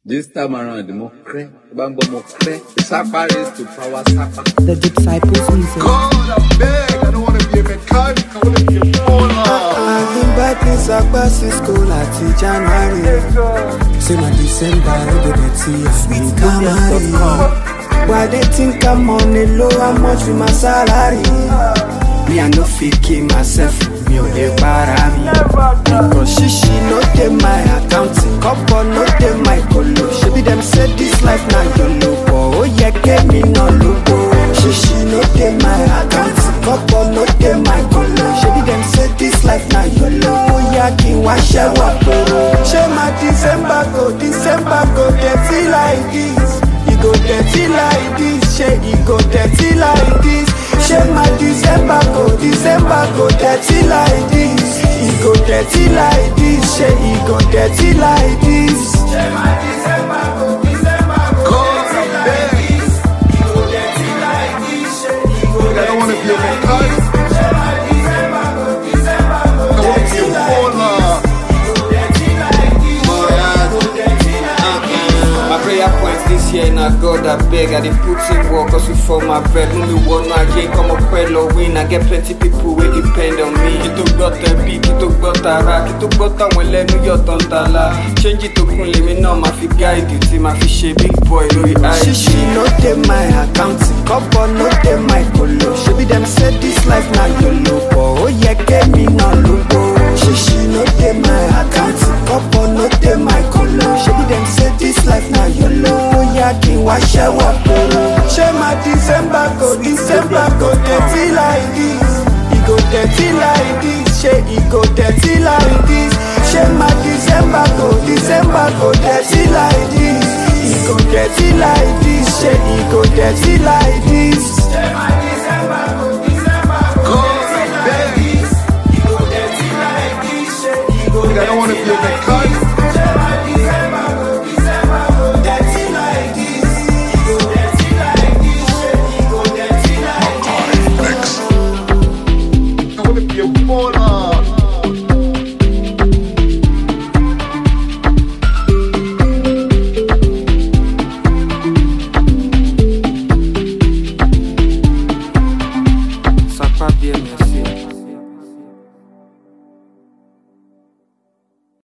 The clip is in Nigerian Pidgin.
This time around, mo cray, bambo mo cray. Sapa race to power sapa. The Disciples Music. God, I beg. I don't want to be a mechanic. I want to be a baller. I've been back in Sakpa since school at January. Say my December, I go get see Sweet Camry. Why they think I'm on the low? How much with my salary? Me, I no fit kill myself. Me, oh, they para me. Because shishi no dey my accounting. Couple no dey my colo. She be them say this life now YOLO. But oh, yeah, get me no logo. Shishi no dey my accounting. Couple no dey my colo. She be them say this life now YOLO. Oh, yeah, king wa shewa poro. She my December go, December go dirty like this. E go dirty like this, shey e go dirty like this. Shey my December go, December go dirty like this. E go dirty like this, shey e go dirty like this. Shey my December go, December go God, dirty I like beg. this. E go dirty like this, shey e go I don't want to be a dirty like mechanic. this. Shey my December go, December go I want to be dirty a like baller. this. E go dirty like this, shey e go dirty like this. My prayer points this year na God I beg I dey put in work hustle for my bread Mú mi wọnú ayé kọ́mọ pẹ́ lọ win I get plenty people wey depend on me Kí tó gbọ́ tẹ̀bí, kí tó gbọ́ tara Kí tó gbọ́ táwọn ẹlẹ́nu yọ̀ tán tala Ṣéńjì tó kún lèmi náà máa fi gáìdì Tí máa fi ṣe big boy lórí Shishi IG no dey my accounting, couple no dey my colo. Shebi dem say this life na YOLO, but oh yeah, get me no logo. Shishi no dey my accounting, couple no dey my colo. Shebi dem say this life na YOLO, oh yeah, kí n wá ṣẹ́wọ̀ poro. Ṣé my December go, December go dirty like this? E go dirty like this, ṣé e go dirty like this? Ṣé my December go, December go dirty like this? E go dirty like this, ṣé e go dirty like this? Ṣé my December go, December go God, dirty I like beg. this? E go dirty like this, ṣé e go I don't want to dirty be a like mechanic.